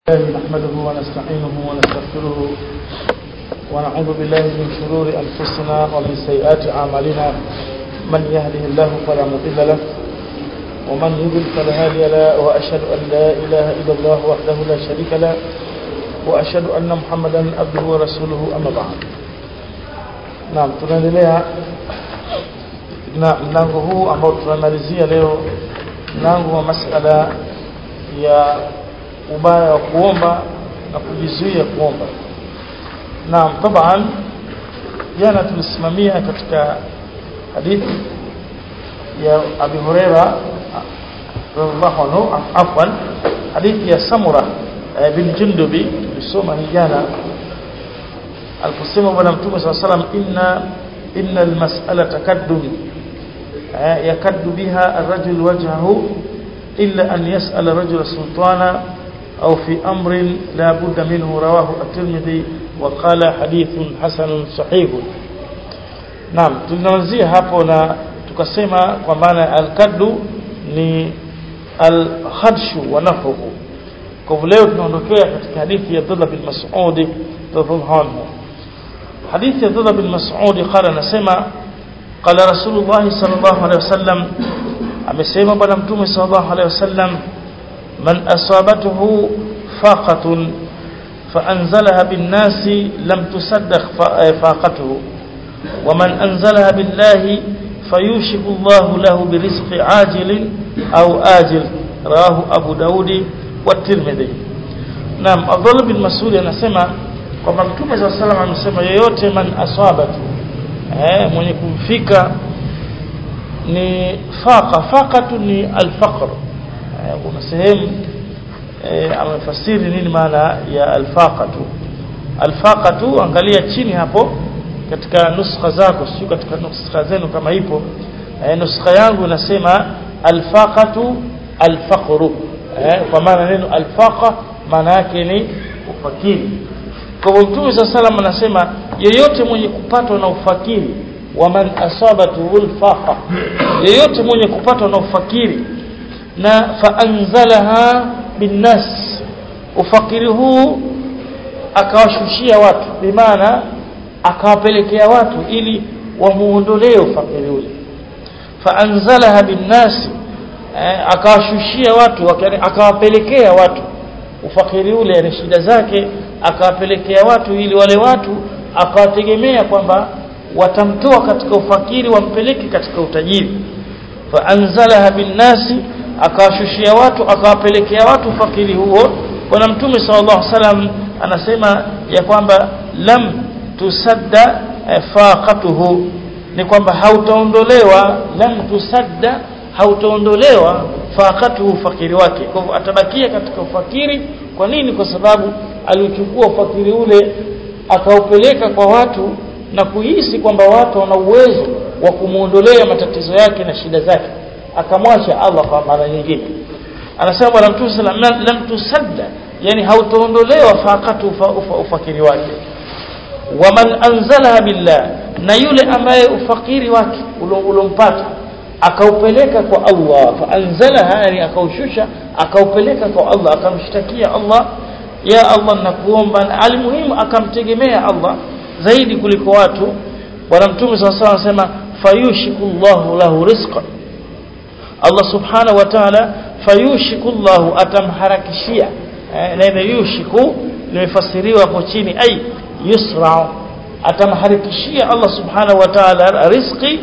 الله نحمده ونستعينه ونستغفره ونعوذ بالله من شرور أنفسنا ومن سيئات أعمالنا من يهده الله فلا مضل له ومن يضل فلا هادي له وأشهد أن لا إله إلا الله وحده لا شريك له وأشهد أن محمدا عبده ورسوله أما بعد نعم tunaendelea na mlango huu ambao tunamalizia leo mlango wa masala ya ubaya wa kuomba na kujizuia kuomba naam taban jana tulisimamia katika hadithi ya Abi Huraira radhiallahu anhu afwan hadithi ya Samura bin Jundubi tulisoma hii jana aliposema bwana mtume swalla salam inna inna almas'alata kaddun yakaddu biha ar-rajul wajhahu illa an yas'ala rajul sultana أو في أمر لا بد منه رواه الترمذي وقال حديث حسن صحيح نعم tunaanzia hapo na tukasema kwa maana al-kaddu ni al-khadshu wa nafruhu kwa hivyo leo tunaondokea katika hadithi ya Abdullah bin Mas'ud radhiallahu anhu hadithi ya Abdullah bin Mas'ud qala anasema qala Rasulullah sallallahu alaihi wasallam amesema bwana mtume sallallahu alaihi wasallam من أصابته فاقة فأنزلها بالناس لم تصدق فاقته ومن أنزلها بالله فيوشك الله له برزق عاجل أو آجل رواه أبو داود والترمذي نعم أفضل بن مسعود anasema kwamba mtume صلى الله عليه وسلم amesema yeyote man asabatu eh mwenye kumfika ni faqa faqatu ni al-faqr kuna sehemu e, amefasiri nini maana ya alfaqatu alfaqatu angalia chini hapo katika nuskha zako sio katika nuskha zenu kama ipo e, nuskha yangu inasema alfaqatu alfaqru e, kwa maana neno alfaqa maana yake ni ufakiri kwa hivyo Mtume sallam anasema yeyote mwenye kupatwa na ufakiri wa man asabatu alfaqa yeyote mwenye kupatwa na ufakiri na faanzalaha binnas ufakiri huu akawashushia watu bimaana akawapelekea watu ili wamuondolee ufakiri ule faanzalaha binnas eh, akawashushia watu akawapelekea watu ufakiri ule ni shida zake akawapelekea watu ili wale watu akawategemea kwamba watamtoa katika ufakiri wampeleke katika utajiri faanzalaha binnasi akawashushia watu akawapelekea watu fakiri huo bwana mtume sallallahu alaihi wasallam anasema ya kwamba lam tusadda faqatuhu ni kwamba hautaondolewa lam tusadda hautaondolewa faqatuhu fakiri wake kwa hivyo atabakia katika ufakiri kwa nini kwa sababu alichukua ufakiri ule akaupeleka kwa watu na kuhisi kwamba watu wana uwezo wa kumuondolea matatizo yake na shida zake akamwacha Allah kwa mara nyingine anasema bwana mtume sallam lam tusadda yani hautaondolewa faqatu ufakiri wake waman anzalaha billah na yule ambaye ufakiri wake ulompata akaupeleka kwa Allah faanzalaha yani akaushusha akaupeleka kwa Allah akamshtakia Allah ya Allah nakuomba alimuhimu akamtegemea Allah zaidi kuliko watu bwana mtume sallallahu alayhi wasallam anasema fayushikullahu lahu rizqan Allah subhanahu wa ta'ala fayushikullahu atamharakishia neno yushiku limefasiriwa hapo chini ai yusra atamharakishia Allah subhanahu wa ta'ala rizqi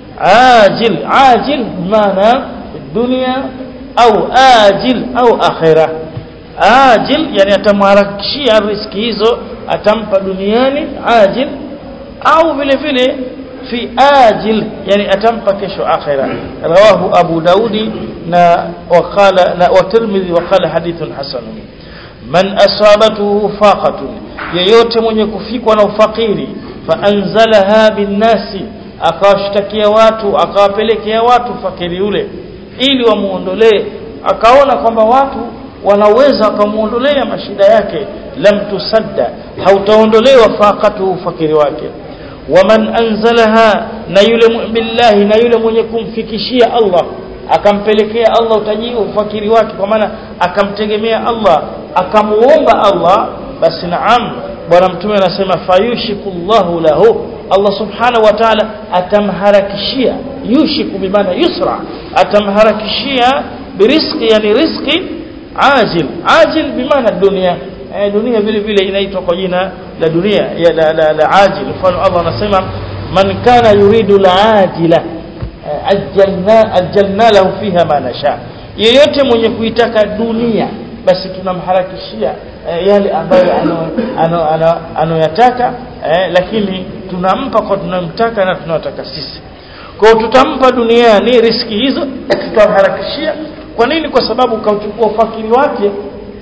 ajil ajil maana dunia au ajil au akhirah ajil yani atamharakishia riziki hizo atampa duniani ajil au vile vile fi ajil yani atampa kesho akhira rawahu abu daudi na waqala na wa tirmidhi waqala hadithun hasan man asabatuhu faqatun yeyote mwenye kufikwa na ufakiri fa anzalaha binnasi akawashtakia watu akawapelekea watu fakiri yule ili wamuondolee akaona kwamba watu wanaweza wakamuondolea mashida yake lam tusadda hautaondolewa faqatu fakiri wake waman anzalaha na yule billahi na yule mwenye kumfikishia Allah akampelekea Allah utajiri ufakiri wake kwa maana akamtegemea Allah akamuomba Allah basi naam bwana mtume anasema fayushikullahu lahu Allah subhanahu wa ta'ala atamharakishia yushiku bimaana yusra atamharakishia birizqi yani rizqi ajil ajil bimaana dunia eh, dunia vile vile inaitwa kwa jina la dunia ya la, la, la ajil mfano Allah anasema man kana yuridu la ajila ajjalna ajjalna lahu fiha ma nasha yeyote mwenye kuitaka dunia basi tunamharakishia eh, yale ambayo anoyataka eh, lakini tunampa kwa tunamtaka na tunataka sisi kwa tutampa duniani riski hizo tutamharakishia kwa nini kwa sababu kauchukua ufakiri wake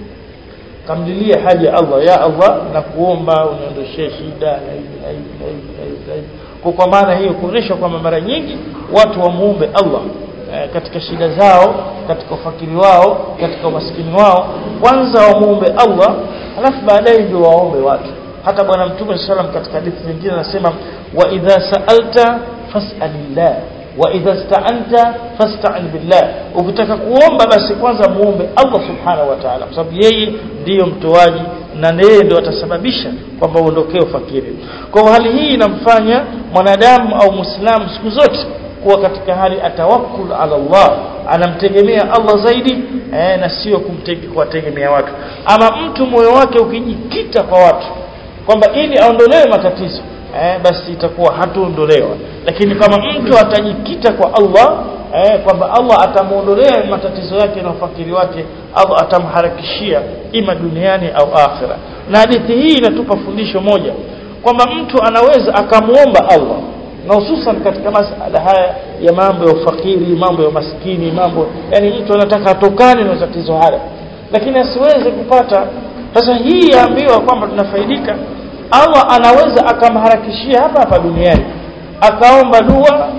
kamdilia haja Allah ya Allah na kuomba uniondoshee shida na hivi na hivi na hivi na hivi na hivi kwa kwa maana hiyo kuonesha kwamba mara nyingi watu wamuombe Allah e, katika shida zao katika ufakiri wao katika umaskini wao kwanza wamuombe Allah alafu baadaye ndio waombe watu hata bwana mtume sallam katika hadithi nyingine anasema wa idha sa'alta fas'alillah wa idha sta'anta fasta'in billah ukitaka kuomba basi kwanza muombe Allah subhanahu wa ta'ala kwa sababu yeye ndiyo mtoaji na yeye ndio atasababisha kwamba uondokee ufakiri kwa hali hii inamfanya mwanadamu au muislamu siku zote kuwa katika hali atawakkul ala Allah anamtegemea Allah zaidi eh, na sio kumtegemea watu ama mtu moyo wake ukijikita kwa watu kwamba ili aondolewe matatizo eh, basi itakuwa hatuondolewa lakini kama mtu atajikita kwa Allah eh, kwamba Allah atamuondolea matatizo yake na ufakiri wake Allah atamharakishia ima duniani au akhira na hadithi hii inatupa fundisho moja kwamba mtu anaweza akamuomba Allah na hususan katika masala haya ya mambo ya ufakiri mambo ya maskini mambo yani mtu anataka atokane na tatizo haya lakini asiweze kupata sasa hii yaambiwa kwamba tunafaidika Allah anaweza akamharakishia hapa hapa duniani akaomba dua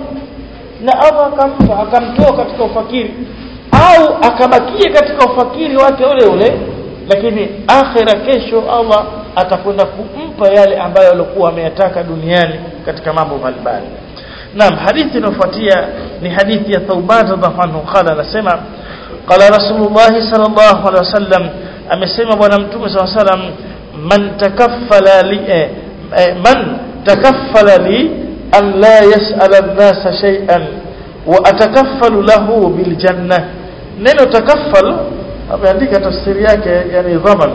na Allah akampa akamtoa katika ufakiri au akabakia katika ufakiri wake ule ule lakini akhira kesho Allah atakwenda kumpa yale ambayo alikuwa ameyataka duniani katika mambo mbalimbali Naam hadithi inayofuatia ni hadithi ya Thauban radhiallahu anhu qala anasema qala Rasulullah sallallahu alaihi wasallam amesema bwana mtume sallallahu alaihi wasallam man takaffala li eh, eh, man takaffala li an la yas'ala an-nasa shay'an wa atakaffalu lahu bil janna neno takaffal ameandika tafsiri yake yani dhaman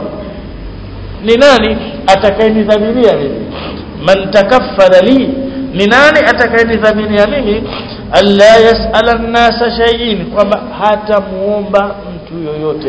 ni nani atakayenidhaminia mimi man takaffala li ni nani atakayenidhaminia mimi alla yas'ala an-nasa shay'in kwamba hata muomba mtu yoyote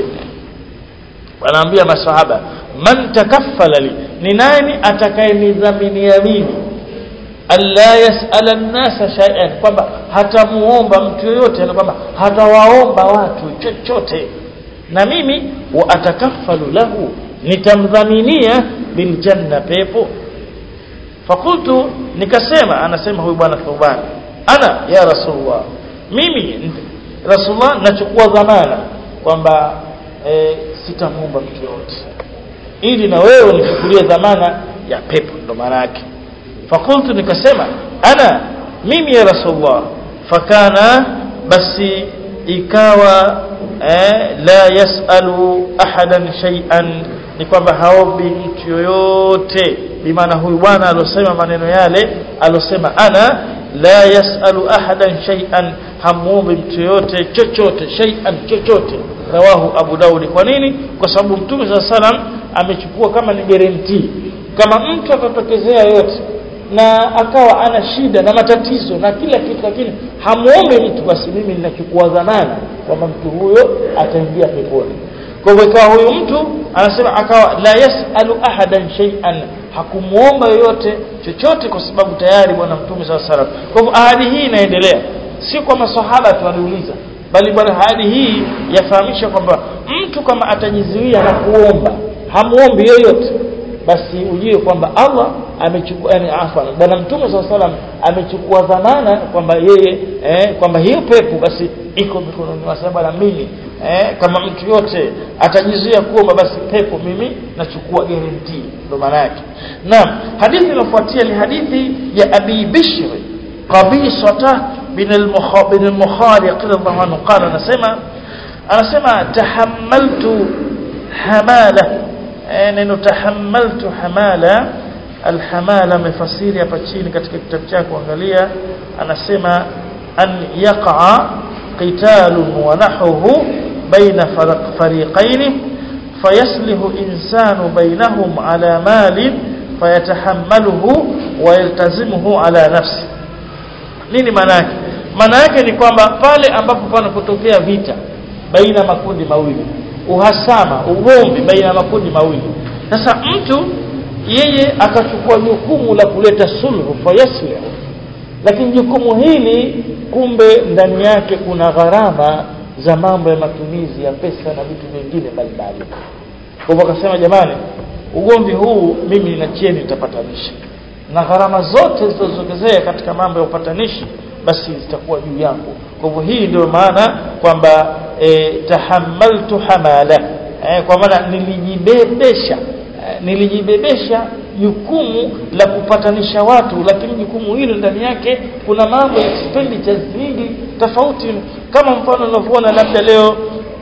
wanaambia maswahaba man takaffala li ni nani atakayenidhaminia mimi alla yas'ala an-nasa shay'an kwamba hatamuomba mtu yoyote na kwamba hatawaomba watu chochote na mimi wa atakaffalu lahu nitamdhaminia bil janna pepo fakultu nikasema anasema huyu bwana Thuban ana ya rasulullah mimi rasulullah nachukua dhamana kwamba e, sitamuomba mtu yoyote ili na wewe unichukulie dhamana ya pepo ndo maana yake fakultu nikasema ana mimi ya rasulullah fakana basi ikawa eh, la yasalu ahadan shay'an ni kwamba haombi mtu yoyote bimaana huyu bwana alosema maneno yale alosema ana la yasalu ahadan shay'an hamuombi mtu yoyote chochote shay'an chochote rawahu abu daudi kwa nini kwa sababu mtume saa salam amechukua kama ni guarantee kama mtu atatokezea yote na akawa ana shida na matatizo na kila kitu lakini hamuombe mtu basi mimi ninachukua dhamana kwamba mtu huyo ataingia peponi kwa hivyo ikawa huyu mtu anasema akawa la yasalu ahadan shay'an hakumuomba yoyote chochote kwa sababu tayari bwana mtume saa salam kwa hivyo ahadi hii inaendelea sio kwa masahaba tu waliuliza bali bwana ahadi hii yafahamisha kwamba mtu kama atajizuia na kuomba hamuombi yoyote basi ujue kwamba Allah amechukua yani afwan bwana mtume swalla salam amechukua dhamana kwamba yeye eh, kwamba hiyo pepo basi iko mikononi mwa sababu mimi eh, kama mtu yote atajizuia kuomba basi pepo mimi nachukua guarantee ndo maana yake naam hadithi inayofuatia ni hadithi ya Abi Bishr qabisata bin al-Mukhariq radhiallahu anhu qala anasema anasema tahammaltu hamala e, neno tahammaltu hamala alhamala amefasiri hapa chini katika kitabu chako angalia anasema an yaqa qitalun wa nahwuhu baina fariqain fayaslihu insanu bainahum ala malin fayatahammaluhu wa yaltazimuhu ala nafsi nini maana yake maana yake ni kwamba pale ambapo panapotokea vita baina makundi mawili uhasama ugomvi baina makundi mawili sasa mtu yeye akachukua jukumu la kuleta sulhu fayaslihu lakini jukumu hili kumbe ndani yake kuna gharama za mambo ya matumizi ya pesa na vitu vingine mbalimbali kwa hivyo akasema jamani ugomvi huu mimi ninachieni nitapatanisha na gharama zote zilizozokezea katika mambo ya upatanishi basi zitakuwa juu yangu kwa hivyo hii ndio maana kwamba e, tahammaltu hamala e, kwa maana nilijibebesha e, nilijibebesha jukumu la kupatanisha watu lakini jukumu hilo ndani yake kuna mambo ya expenditures nyingi tofauti kama mfano unavyoona labda leo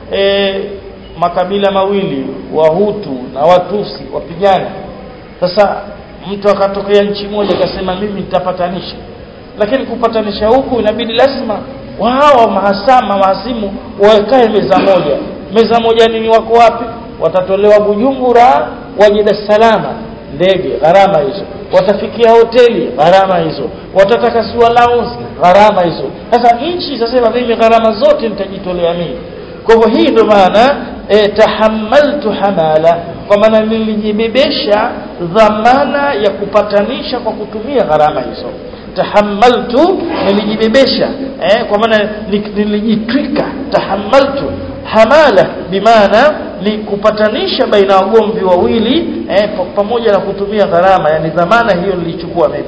e, makabila mawili wahutu na watusi wapigana sasa mtu akatokea nchi moja akasema mimi nitapatanisha lakini kupatanisha huku inabidi lazima wao mahasama mahasimu wakae meza moja meza moja nini wako wapi watatolewa Bujumbura waje Dar es Salaam ndege gharama hizo watafikia hoteli gharama hizo watataka siwa lounge gharama hizo sasa nchi sasa mimi gharama zote nitajitolea mimi kwa hivyo hii ndio maana e, tahammaltu hamala kwa maana nilijibebesha dhamana ya kupatanisha kwa kutumia gharama hizo tahammaltu nilijibebesha eh, kwa maana nilijitwika tahammaltu hamala bimaana ni kupatanisha baina wagomvi wawili eh, pamoja na kutumia gharama yani dhamana hiyo nilichukua mimi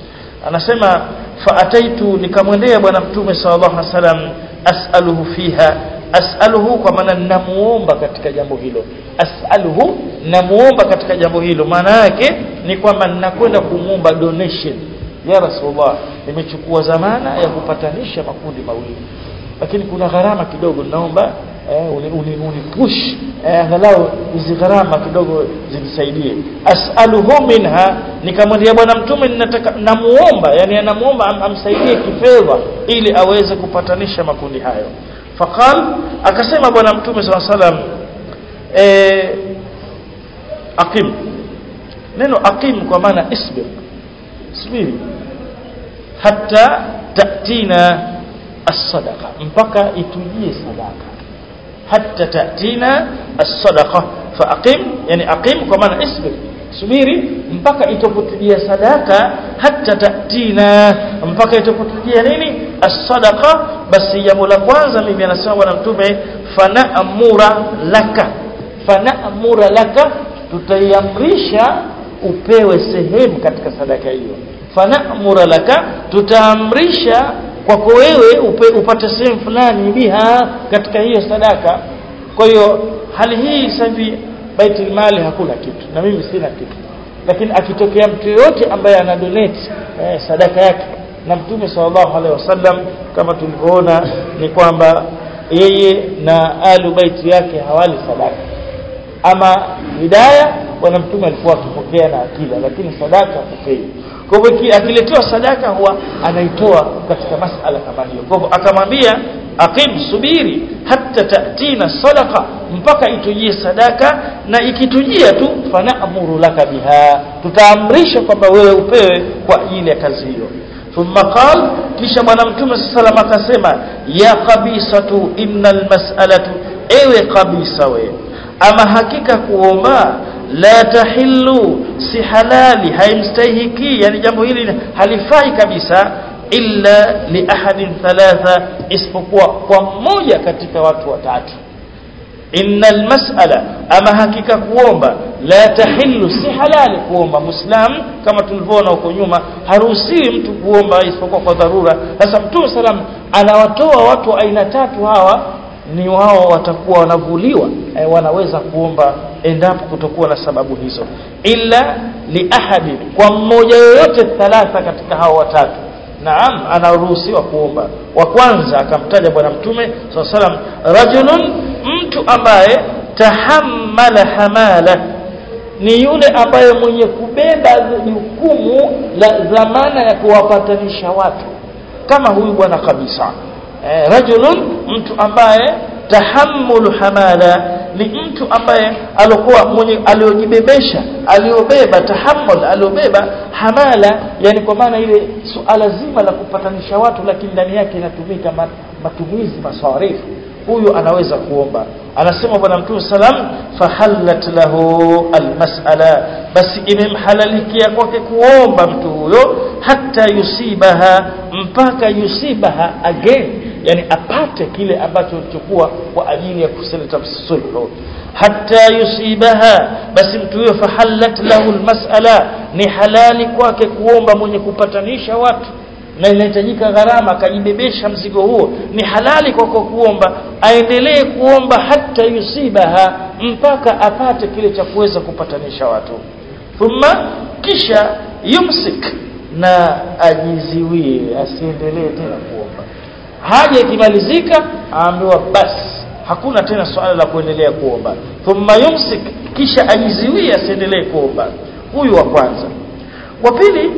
anasema faataitu nikamwendea bwana mtume sallallahu alaihi wasallam as'aluhu fiha as'aluhu kwa maana ninamuomba katika jambo hilo as'aluhu namuomba katika jambo hilo maana yake ni kwamba ninakwenda kumuomba donation ya rasulullah nimechukua zamana ya kupatanisha makundi mawili lakini kuna gharama kidogo naomba eh, uni, uni, uni push eh, angalau hizi gharama kidogo zinisaidie as'aluhu minha nikamwambia bwana mtume ninataka namuomba yani anamuomba am, amsaidie kifedha ili aweze kupatanisha makundi hayo faqal akasema bwana mtume sallallahu alaihi wasallam eh aqim neno aqim kwa maana isbir subiri hatta tatina as-sadaqa mpaka itujie sadaka hatta tatina as-sadaqa fa aqim yani aqim kwa maana isbir subiri mpaka itapotujia sadaka hatta tatina mpaka itapotujia nini as-sadaqa basi jambo la kwanza mimi anasema bwana mtume fanaamura laka fanaamura laka tutaiamrisha upewe sehemu katika sadaka hiyo fanaamura laka tutaamrisha kwako wewe upe, upate sehemu fulani biha katika hiyo sadaka kwa hiyo hali hii sasa hivi baitul mali hakuna kitu na mimi sina kitu lakini akitokea mtu yoyote ambaye ana donate eh, sadaka yake na mtume sallallahu alaihi wasallam kama tulivyoona ni kwamba yeye na alu baiti yake hawali sadaka ama hidaya bwana mtume alikuwa akipokea na akila lakini sadaka hapokei kwa hivyo akiletewa sadaka huwa anaitoa katika masala kama hiyo kwa hivyo akamwambia aqim subiri hatta tatina sadaqa mpaka itujie sadaka na ikitujia tu fanaamuru laka biha tutaamrisha kwamba wewe upewe kwa ajili ya kazi hiyo thumma qal kisha bwana mtume sallallahu akasema ya qabisatu innal mas'alatu ewe qabisa wewe ama hakika kuomba la tahillu si halali haimstahiki yani jambo hili halifai kabisa illa li ahadin thalatha isipokuwa kwa mmoja katika watu watatu innal mas'ala ama hakika kuomba la tahillu si halali kuomba muislam kama tulivyoona huko nyuma haruhusiwi mtu kuomba isipokuwa kwa dharura sasa mtume salam anawatoa watu aina tatu hawa ni wao watakuwa wanavuliwa e, wanaweza kuomba endapo kutokuwa na sababu hizo illa li ahadi kwa mmoja yoyote thalatha katika hao watatu naam anaruhusiwa kuomba wa kwanza akamtaja bwana mtume salam rajulun mtu ambaye tahammala hamala ni yule ambaye mwenye kubeba jukumu la dhamana ya kuwapatanisha watu kama huyu bwana kabisa eh, rajulun mtu ambaye tahammulu hamala ni mtu ambaye alikuwa mwenye aliojibebesha aliobeba tahammul aliobeba hamala yani kwa maana ile suala zima la kupatanisha watu lakini ndani yake inatumika matumizi masarifu huyu anaweza kuomba anasema bwana mtume salam fahallat lahu almas'ala basi imemhalalikia kwake kuomba mtu huyo hata yusibaha mpaka yusibaha again yani apate kile ambacho alichokuwa kwa ajili ya kusileta sulhu hata yusibaha basi mtu huyo fahallat lahu almas'ala ni halali kwake kuomba mwenye kupatanisha watu na inahitajika gharama akajibebesha mzigo huo ni halali kwa kwa kuomba aendelee kuomba hata yusibaha mpaka apate kile cha kuweza kupatanisha watu thumma kisha yumsik na ajiziwie asiendelee tena kuomba haja ikimalizika aambiwa basi hakuna tena swala la kuendelea kuomba thumma yumsik kisha ajiziwie asiendelee kuomba huyu wa kwanza wa pili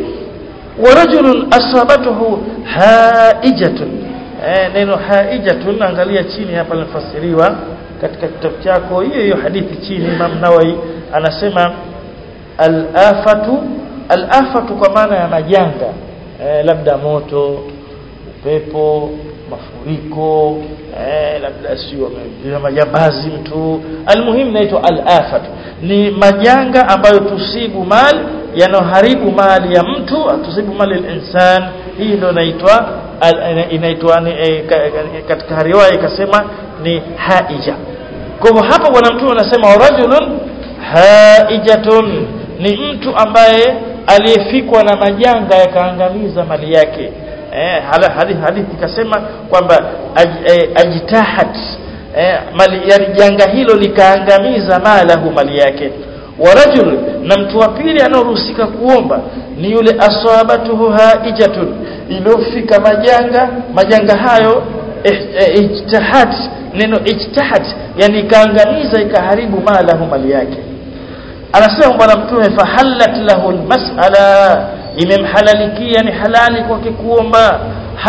ورجل أصابته هائجة eh, neno haijatun angalia chini hapa linafasiriwa katika kitabu chako hiyo hiyo hadithi chini Imam Nawawi anasema al-afatu al-afatu kwa maana ya majanga eh, labda moto upepo mafuriko eh, labda sio majambazi mtu almuhimu naitwa al-afatu ni majanga ambayo tusibu mali yanoharibu mali ya mtu tusibu mali al-insan hii ndio inaitwa inaitwa e, katika riwaya ikasema ni haija kwa hivyo hapa bwana mtume anasema rajulun haijatun ni mtu ambaye aliyefikwa na majanga yakaangamiza mali yake eh hadithi hadithi ikasema kwamba aj, eh, ajtahat eh, mali yani janga hilo likaangamiza malahu mali yake wa rajul na mtu wa pili anaoruhusika kuomba ni yule asabatuhu haijatun iliyofika majanga majanga hayo ijtihad neno ijtihad yani ikaangamiza ikaharibu malahu mali yake anasema bwana mtume fahallat lahu almas'ala imemhalalikia ni halali kwake kuomba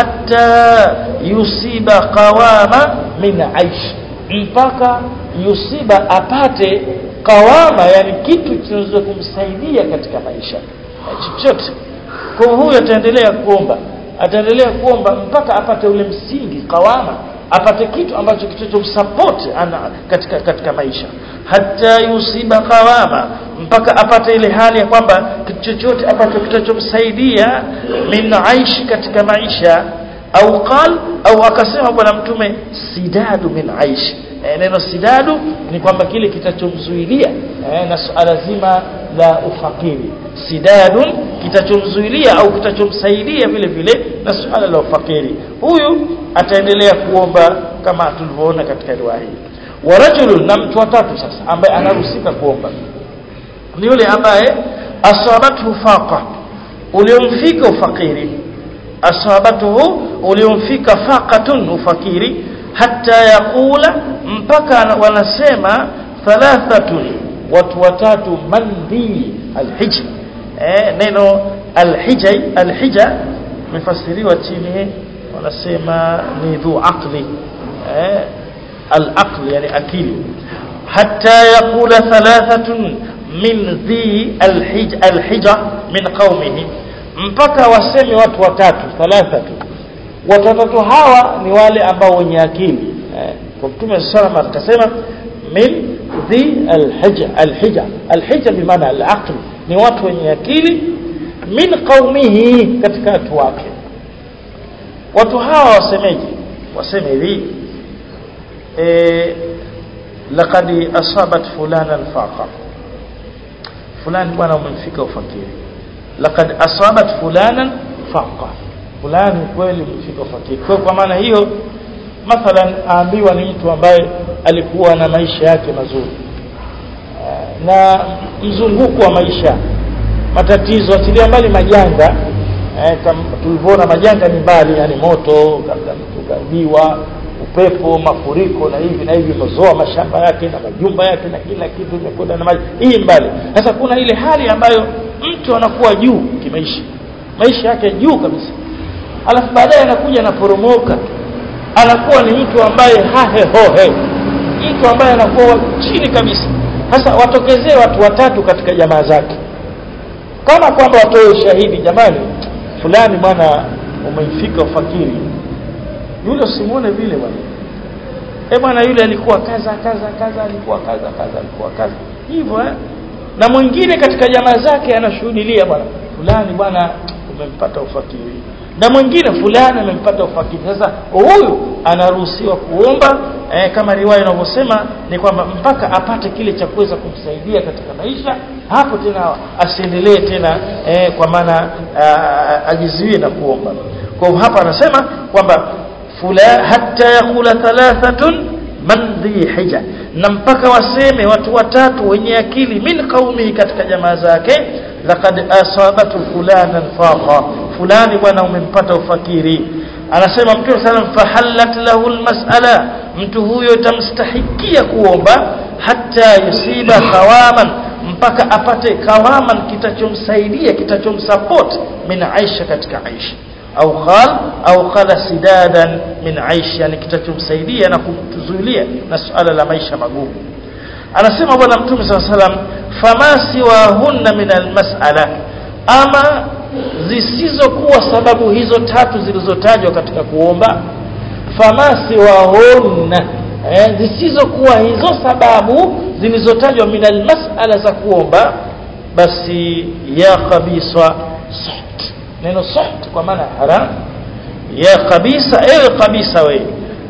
hata yusiba qawama min aish mpaka yusiba apate qawama yani kitu kinachoweza kumsaidia katika maisha chochote kwa huyo ataendelea kuomba ataendelea kuomba mpaka apate ule msingi qawama apate kitu ambacho kitachomsupport ana katika katika maisha hata yusiba qawama mpaka apate ile hali ya kwamba kitu chochote ambacho kitachomsaidia min aishi katika maisha au qal au akasema bwana mtume sidadu min aishi e, neno sidadu ni kwamba kile kitachomzuilia e, na suala zima la ufakiri sidadun kitachomzuilia au kitachomsaidia vile vile na suala la ufakiri huyu ataendelea kuomba kama tulivyoona katika riwaya hii wa rajulun na mtu watatu sasa ambaye anaruhusika kuomba ni yule ambaye asabathu faqa uliomfika ufakiri asabatuhu uliomfika faqatun ufakiri hata yakula mpaka wanasema thalathatun watu watatu mandi alhijr eh, neno alhijai alhija mefasiriwa chini wanasema ni dhu aqli eh, alaql yani akili hata yakula thalathatun min dhi alhij alhija min qaumihi mpaka waseme watu watatu thalathatu watu watatu hawa ni wale ambao wenye akili eh, kwa mtume sallallahu alayhi akasema min dhi alhija alhija alhija bimaana alaql ni watu wenye akili min qaumihi katika watu wake watu hawa wasemeje waseme hivi eh laqad asabat fulana alfaqa fulani bwana umemfika ufakiri laqad asabat fulanan faqa fulani kweli umefika ufakiri kwa kwa maana hiyo mathalan aambiwa ni mtu ambaye alikuwa na maisha yake mazuri na mzunguko wa maisha matatizo achilia mbali majanga eh, tulivyoona majanga ni mbali yani moto kabla mtu kaibiwa upepo mafuriko na hivi na hivi imezoa mashamba yake na majumba yake na kila kitu imekwenda na maji hii mbali sasa kuna ile hali ambayo mtu anakuwa juu kimaisha maisha yake juu kabisa alafu baadaye anakuja anaporomoka anakuwa ni mtu ambaye hahe hohe mtu ambaye anakuwa chini kabisa sasa watokezee watu watatu katika jamaa zake kama kwamba watoe ushahidi jamani fulani bwana umeifika ufakiri yule usimuone vile bwana eh bwana yule alikuwa kaza kaza kaza alikuwa kaza kaza alikuwa kaza hivyo eh na mwingine katika jamaa zake anashuhudilia bwana fulani bwana umempata ufakiri na mwingine fulani amempata ufakiri sasa huyu anaruhusiwa kuomba eh, kama riwaya inavyosema ni kwamba mpaka apate kile cha kuweza kumsaidia katika maisha hapo tena asiendelee tena eh, kwa maana ajizuie na kuomba kwa hapa anasema kwamba fula hatta yakula thalathatun man dhi hija na mpaka waseme watu watatu wenye akili min qaumi katika jamaa zake laqad asabatu fulanan faqa fulani bwana umempata ufakiri anasema mtume sallam fahallat lahu almas'ala mtu huyo itamstahikia kuomba hata yusiba kawaman mpaka apate kawaman kitachomsaidia kitachomsupport min aisha katika aisha au qal au qala sidadan min aisha yani kitachomsaidia na kumzuilia na suala la maisha magumu anasema bwana mtume sallallahu alaihi wasallam fama siwahunna min almas'ala ama zisizokuwa sababu hizo tatu zilizotajwa katika kuomba fama siwahunna eh, zisizokuwa hizo sababu zilizotajwa min almas'ala za kuomba basi ya kabisa suht neno suht kwa maana haram ya kabisa ewe kabisa wewe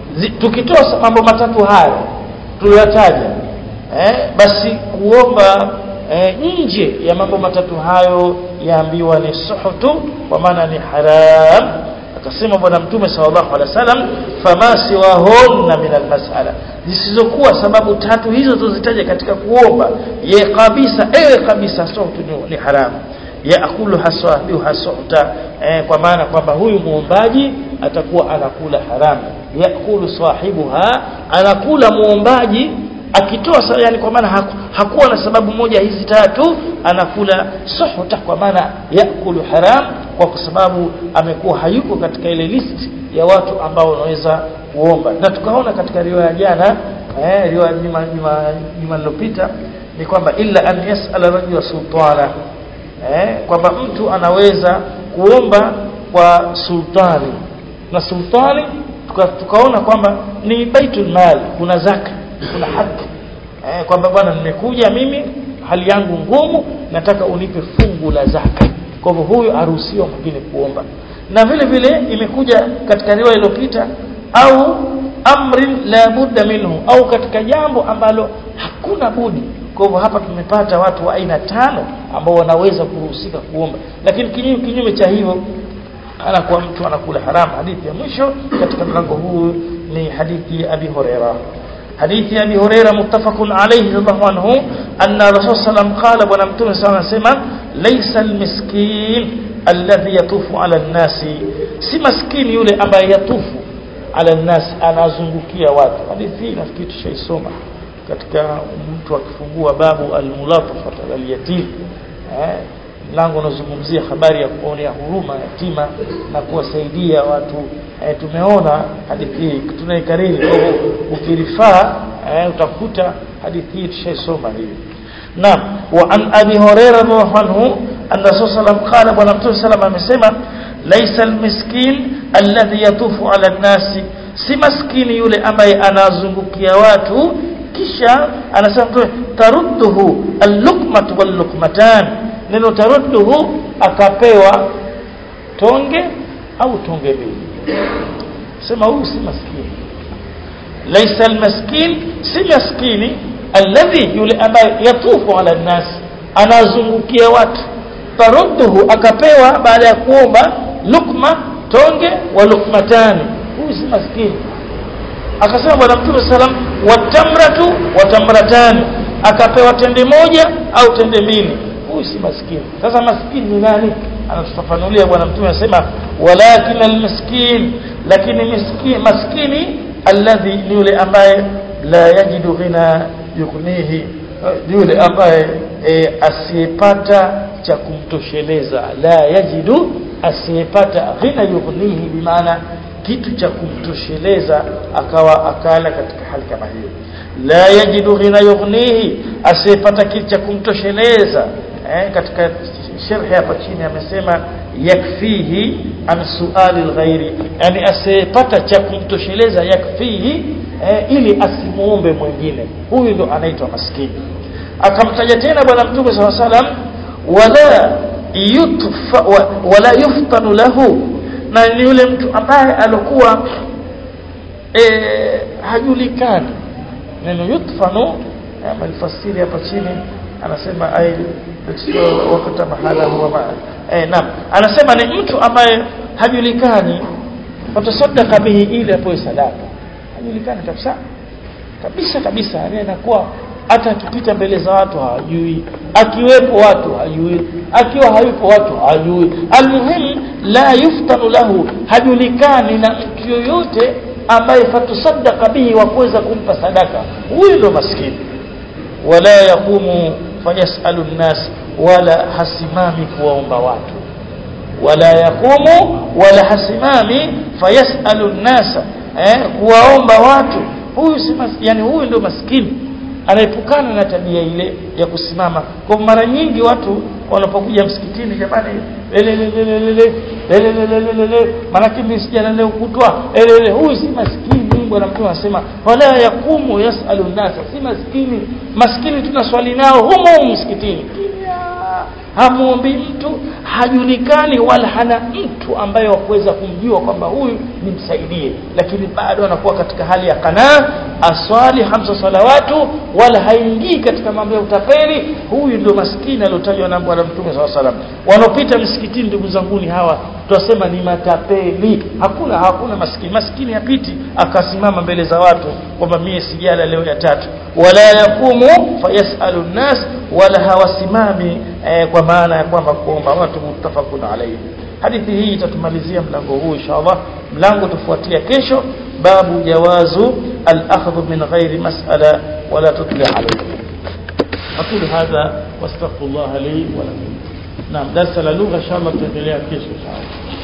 tukitoa mambo matatu haya tuliyotaja eh, basi kuomba eh, nje ya mambo matatu hayo yaambiwa ni suhutu kwa maana ni haram akasema bwana mtume sallallahu alaihi wasallam fama siwahunna min almas'ala zisizokuwa sababu tatu hizo tuzitaje katika kuomba ye kabisa ewe kabisa suhutu ni, ni haram yaakulu haswabihu hasuhta eh, kwa maana kwamba huyu muombaji atakuwa anakula haramu yakulu sahibuha anakula muombaji akitoa yani kwa maana haku, hakuwa na sababu moja hizi tatu anakula suhta kwa maana yakulu haram kwa sababu amekuwa hayuko katika ile list ya watu ambao wanaweza kuomba na tukaona katika riwaya jana eh riwaya juma juma lilopita ni kwamba illa an yasala rajula sultana eh kwamba mtu anaweza kuomba kwa sultani na sultani tuka, tukaona kwamba ni baitul mal kuna zaka kuna haki eh, kwamba bwana nimekuja mimi hali yangu ngumu nataka unipe fungu la zaka kwa hivyo huyu aruhusiwa mwingine kuomba na vile vile imekuja katika riwaya iliyopita au amrin la budda minhu au katika jambo ambalo hakuna budi kwa hivyo hapa tumepata watu wa aina tano ambao wanaweza kuruhusika kuomba lakini kinyume kinyume cha hivyo anakuwa mtu anakula haramu hadithi ya mwisho katika mlango huu ni hadithi ya Abi Huraira hadithi ya Abi Huraira muttafaqun alayhi radhiallahu anhu anna Rasul sallam qala bwana mtume sana anasema laysa almiskin alladhi yatufu ala nnasi si maskini yule ambaye yatufu ala nnasi anazungukia watu hadithi hii nafikiri tushaisoma katika mtu akifungua babu almulatafat alyatim eh mlango unazungumzia habari ya kuonea huruma yatima na kuwasaidia watu e, tumeona hadithi hii tunaikariri kwa hivyo ukirifaa e, utakuta hadithi hii tushaisoma hivi naam wa an abi hurairah radhiallahu anhu anna sallam qala bwana mtume sallam amesema laysa almiskin alladhi yatufu ala nasi si maskini yule ambaye anazungukia watu kisha anasema mtume tarudduhu al-luqmatu wal-luqmatan neno tarudduhu akapewa tonge au tonge mbili sema huyu si maskini laysa almaskin si maskini alladhi yule ambaye yatufu ala nas anazungukia watu tarudduhu akapewa baada ya kuomba lukma tonge wa lukmatani huyu si maskini akasema bwana mtume salam watamratu watamratani akapewa tende moja au tende mbili huyu si maskini sasa maskini ni nani anatufafanulia bwana mtume anasema walakin almiskin lakini miskini maskini alladhi ni yule ambaye la yajidu ghina yughnihi yule ambaye e, asiyepata cha kumtosheleza la yajidu asiyepata ghina yughnihi bimaana kitu cha kumtosheleza akawa akala katika hali kama hiyo la yajidu ghina yughnihi asiyepata kitu cha kumtosheleza eh, katika sharhi hapa chini amesema yakfihi an suali alghairi yani asiyepata cha kumtosheleza yakfihi eh, ili asimuombe mwingine huyu ndo anaitwa maskini akamtaja tena bwana mtume SAW salam wala yutfa wala yuftanu lahu na ni yule mtu ambaye alikuwa e, hajulikani neno yutfanu amelifasiri hapa chini anasema ay wakati mahala huwa ma eh naam anasema ni mtu ambaye hajulikani watasadaka bihi ili apoe sadaka hajulikani kabisa kabisa kabisa yani anakuwa hata akipita mbele za watu hawajui akiwepo watu hajui akiwa hayupo watu hajui almuhim la yuftanu lahu hajulikani na mtu yoyote ambaye fatusadaka bihi wa kuweza kumpa sadaka huyu ndo maskini wala yaqumu fayasalu nnas wala hasimami kuwaomba watu wala yaqumu wala hasimami fayasalu nnasa eh, kuwaomba watu huyu si yani huyu ndio maskini anaepukana na tabia ile ya kusimama kwa mara nyingi watu wanapokuja msikitini jamani manake msijana leo kutwa huyu si maskini bwana mtume anasema wala yakumu yasalu nasa si maskini maskini tunaswali nao humo msikitini hamuombi mtu hajulikani wala hana mtu ambaye wakuweza kumjua kwamba huyu nimsaidie lakini bado anakuwa katika hali ya kanaa aswali hamsa salawatu wala haingii katika mambo ya utapeli huyu ndio maskini aliotajwa na bwana mtume saa salam wanaopita msikitini ndugu zanguni hawa tutasema ni matapeli hakuna hakuna maskini maskini hapiti akasimama mbele za watu kwamba mie sijala leo ya tatu wala yakumu fayasalu nnas wala hawasimami eh, kwa maana ya kwamba kuomba watu muttafaqun alayhi hadithi hii itatumalizia mlango huu inshallah mlango tufuatia kesho babu jawazu al-akhdh min ghairi mas'ala wala tutli alayhi aqulu hadha wastaghfirullah li wa lakum naam darasa la lugha inshallah tutaendelea kesho inshallah